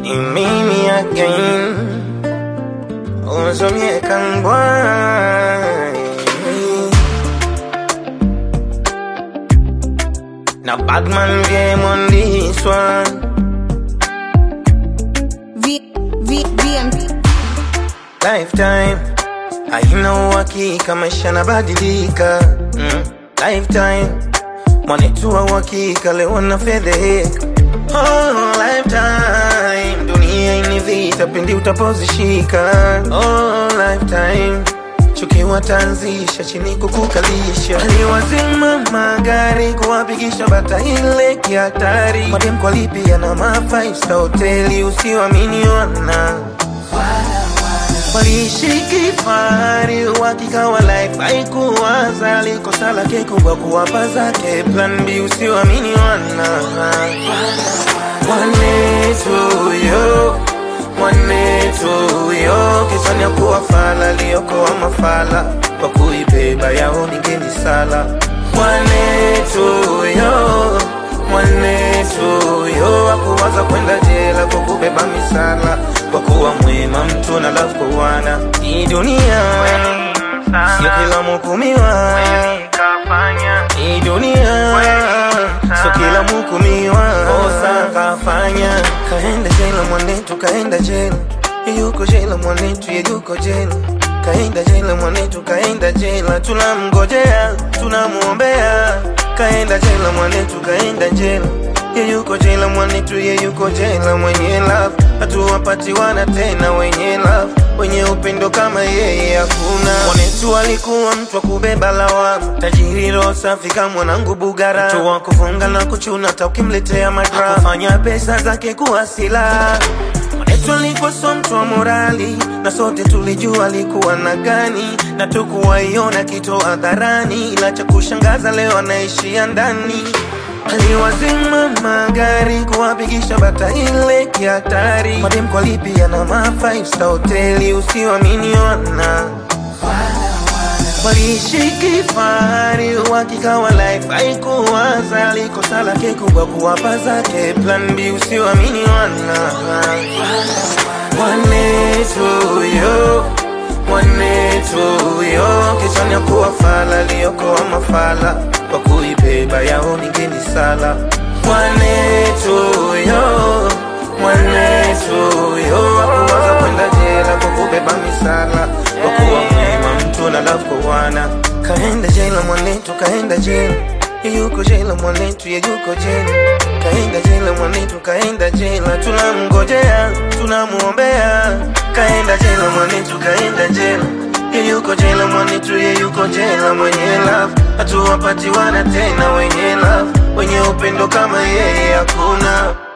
Mimi again Uzumye kangwai Now Batman game on this one V, V, VM. Lifetime haina uhakika, maisha yanabadilika mm. Lifetime mwanetu wa uhakika, leo na fedheheka oh, lifetime dunia ini vita pindi utapozishika oh, lifetime chukiwa tanzisha chini kukukalisha aliwazima magari kuwapigisha bata ile kihatari madem kwa lipia na ma five star hoteli usiwamini wana waliishi kifahari, uhakika wa life haikuwaza, likosa lake kubwa kuwapa zake plan B, usiwamini wana mwanetu yo mwanetu yo kisani ya kuwa fala liokoa mafala kwa kuibeba yao ningeni sala mwanetu yo mwanetu yo akuwaza kwenda jela kwa kubeba misala kwa kuwa mwema mtu na love kuwana hii dunia sio kila mhukumiwa hii dunia sio kila mhukumiwa kosa kafanya kaenda jela mwanetu kaenda jela yuko jela mwanetu ye yuko jela kaenda jela mwanetu kaenda jela tunamngojea tunamuombea kaenda jela mwanetu kaenda jela ye yuko jela mwanetu ye yuko jela mwenye love hatuwapatiwana tena wenye love wenye upendo kama yeye hakuna mwanetu alikuwa mtu wa kubeba lawama tajiri roho safi kama mwanangu bugara mtu wa kufunga na kuchuna hata ukimletea madrama kufanya pesa zake kuwa silaha Mwanetu alikuwa so mtu wa morali na sote tulijua alikuwa na gani na tukuwaiona kitu hadharani, ila cha kushangaza leo anaishia ndani. Aliwazima magari kuwapigisha bata ile kihatari, madem kwa lipia na ma five star hoteli, usiwamini wana waliishi kifahari, uhakika wa life haikuwaza, likosa lake kubwa kuwapa zake plan B, usiwamini wana mwanetu yo mwanetu yo kichwani ya kuwa fala liokoa mafala kwa kuibeba yao ningeni sala mwanetu yo mwanetu yo akuwaza kwenda jela kwa kubeba misala kwa kuwa mwema mtu na love kuwana kaenda jela mwanetu kaenda jela ye yuko jela mwanetu ye yuko jela kaenda jela mwanetu kaenda jela tunamngojea tunamuombea kaenda jela mwanetu kaenda jela ye yuko jela mwanetu ye yuko jela mwenye love hatuwapatiwana tena wenye love wenye upendo kama yeye hakuna